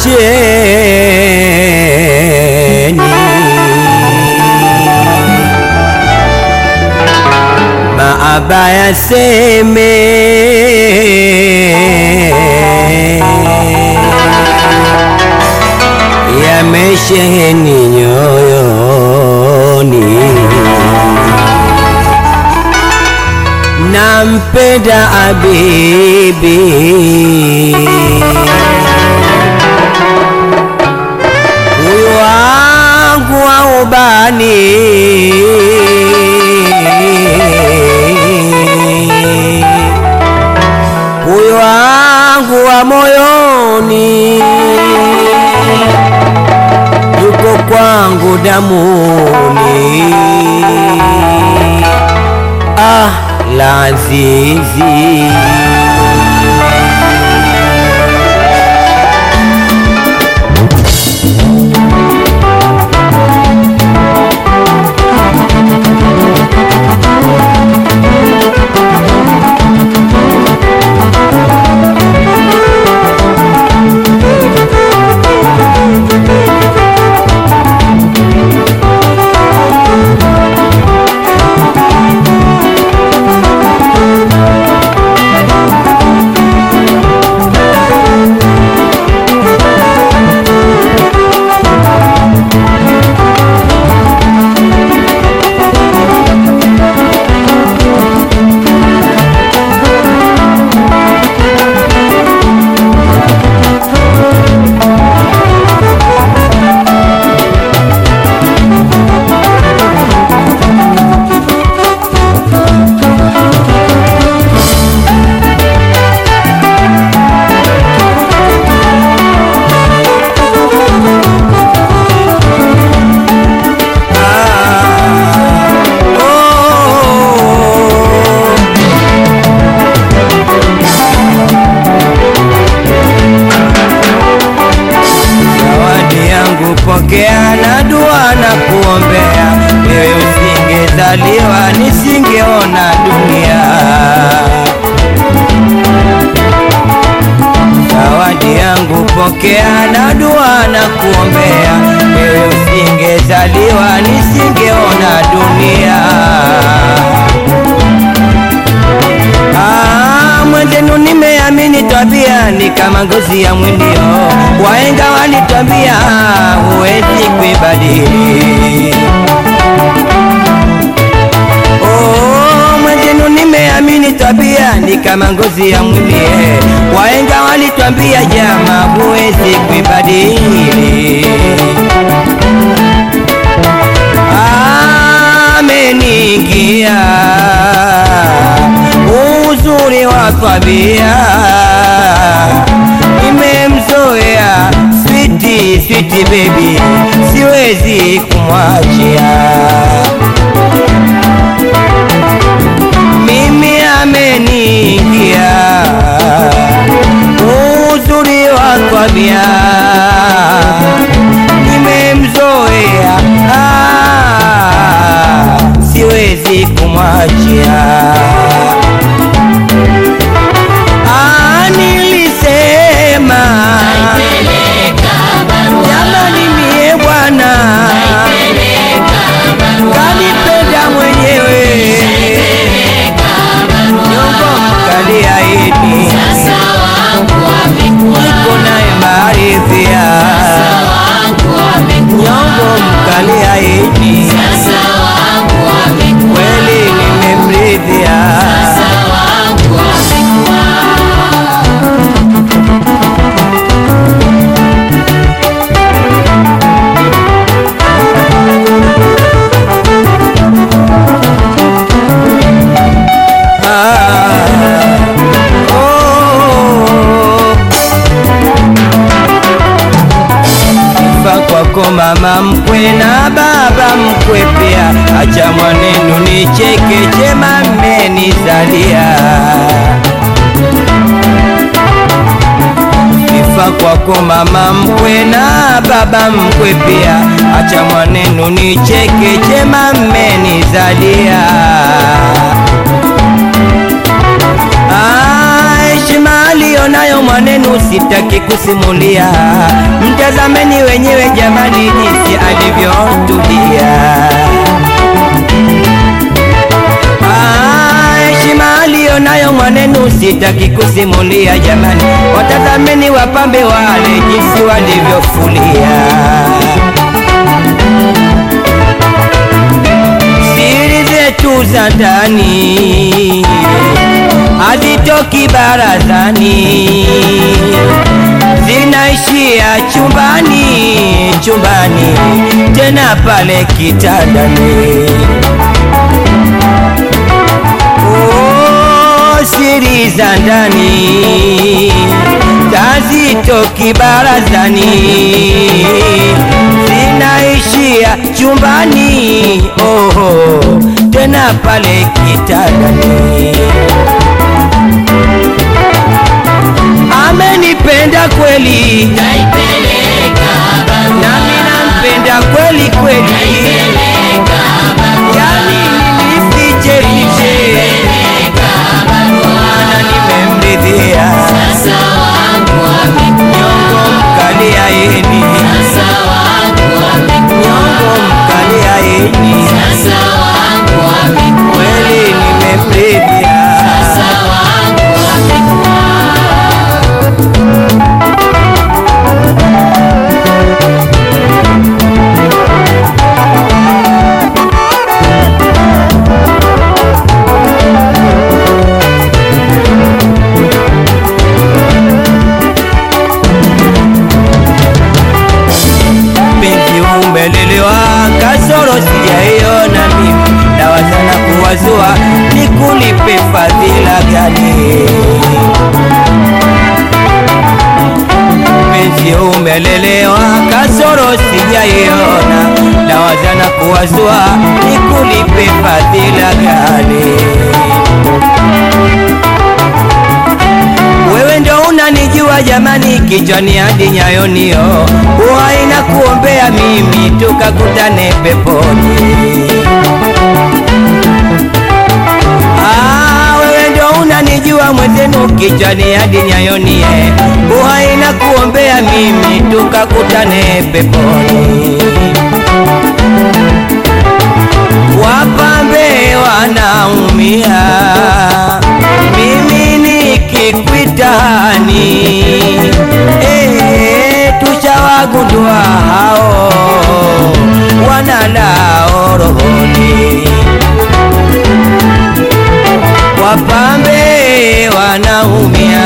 acheni maaba yaseme yamesheheni nyoyoni nampenda abibi huyu wangu wa ubani huyu wangu wa moyoni yuko kwangu damuni ah la azizi zawadi yangu pokea na dua na kuombea wewe usingezaliwa nisingeona dunia zawadi yangu pokea na dua na kuombea wewe usingezaliwa nisingeona dunia Ah, mwendenu nimeamini tabia ni kama ngozi ya mwilio, waenga walitwambia huwezi kuibadili. Oh, mwendenu nimeamini tabia ni kama ngozi ya mwilie, waenga walitwambia jama huwezi kuibadili. ameniingia uzuri wa tabia, nimemzoea switi switi baby, siwezi kumwachia mimi, ameniingia uzuri wa tabia nimemzoea ah, siwezi kumwachia ah, nilisema jamani mie bwana kanipenda mwenyewe nyongo mkaliaidi niko naye maarifia nyongo mkaliaidi kweli nimemridhia Ah, oh. Sifa kwako mama mkwe na baba mkwe pia, acha mwanenu nicheke, chema mmenizalia. Sifa kwako mama mkwe na baba mkwe pia, acha mwanenu nicheke, chema mmenizalia. Ah, heshima aliyo alionayo mwanenu sitaki kusimulia, mtazameni wenyewe jamani, jinsi alivyotulia. Ah, heshima alionayo mwanenu sitaki kusimulia jamani, watazameni wapambe wale jinsi walivyofulia. Siri zetu za ndani hazitoki barazani, zinaishia chumbani, chumbani tena pale kitandani. Oh, siri za ndani hazitoki barazani, zinaishia chumbani, oh, tena pale kitandani. Amenipenda kweli, nami nampenda kweli kweli, yani nisifiche fiche, maana nimemridhia nyongo mkali aini, nyongo mkali aini, kweli nimemridhia. penzi umelelewa, kasoro sijaiona mimi, nawazana kuwazua nikulipe fadhila gani? Penzi umelelewa, kasoro sijaiona, nawazana kuwazua nikulipe fadhila gani? Wewe ndo unanijua jamani, kichwani hadi nyayonio, huwa inakuombea mimi tukakutane peponi. Ah, wewe ndo unanijua mwenzenu, kichwani hadi nyayonie, huwa inakuombea mimi tukakutane peponi. Wapambe wanaumia, mimi nikikwitani, eh, tushawagundua hao wanalao rohoni. Wapambe wanaumia,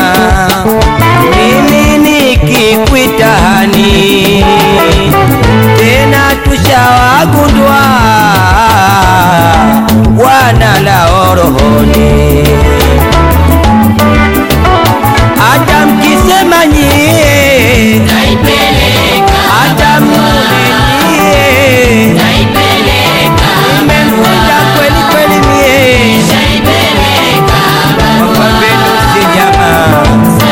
mimi nikikwitani, tena tushawagundua wanalao rohoni. Hata mkisema nyie, hata mune nyie, nimemvunja kweli kweli mie, wapambe nusi jamaa,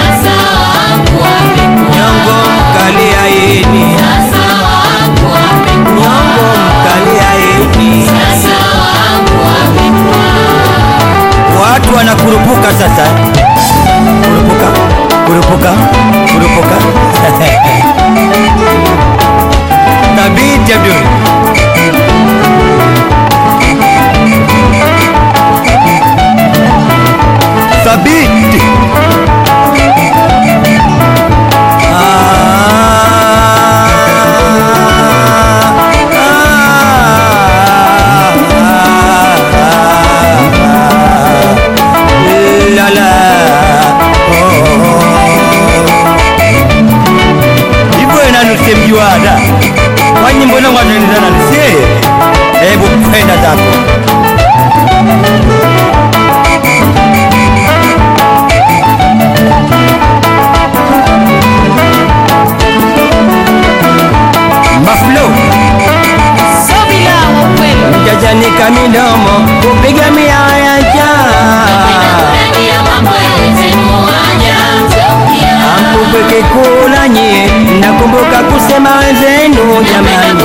nyongo mkali aini, nyongo mkali aini. Watu wanakurupuka sasa, kurupuka, kurupuka, kurupuka. Thabiti Abdul. Thabiti. La la. Hivyo inanusemjuada kwa nyimbo zangu ataendana nisie. Hebu kwenda zako. Maflo jajanika midomo kupiga miaya njaa Amkumbuke kula nyie, nakumbuka kusema wenzenu jamani.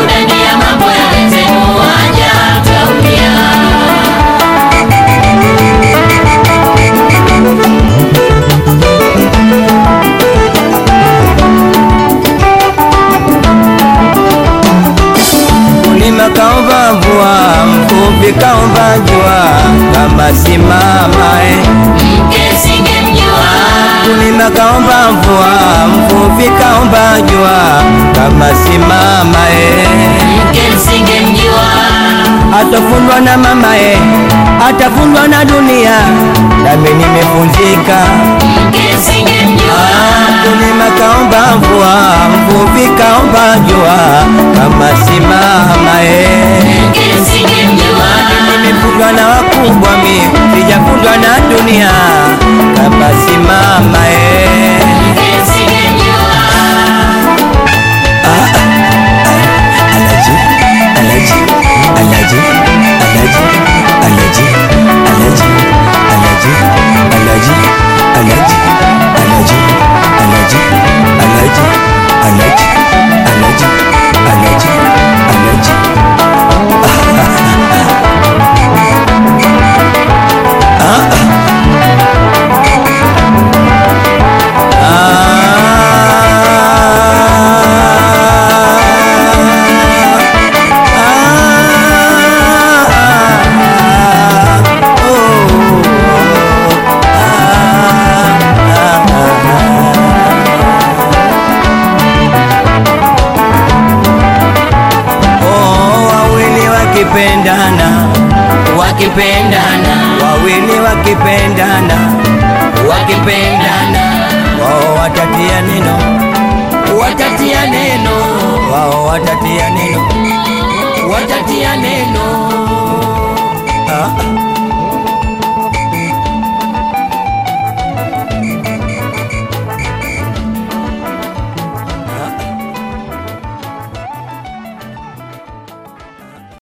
simama eh. mke singemjua Mkulima kaomba mvua, mvuvi kaomba jua, kama simama eh. mke singemjua Atafundwa na mama eh, atafundwa na dunia, nami nimefunzika. mke singemjua Mkulima kaomba mvua, mvuvi kaomba jua, kama simama eh. mke singemjua Nimefundwa na wakubwa mi, sijafundwa na dunia, kama simama eh. mke singemjua Alaji, alaji, alaji, alaji, alaji, alaji, alaji, alaji, alaji, alaji, alaji, alaji, alaji, alaji, alaji, alaji. Wawili wakipendana, wakipendana wawili wakipendana, wakipendana wao watatia neno, watatia neno wao watatia neno, watatia neno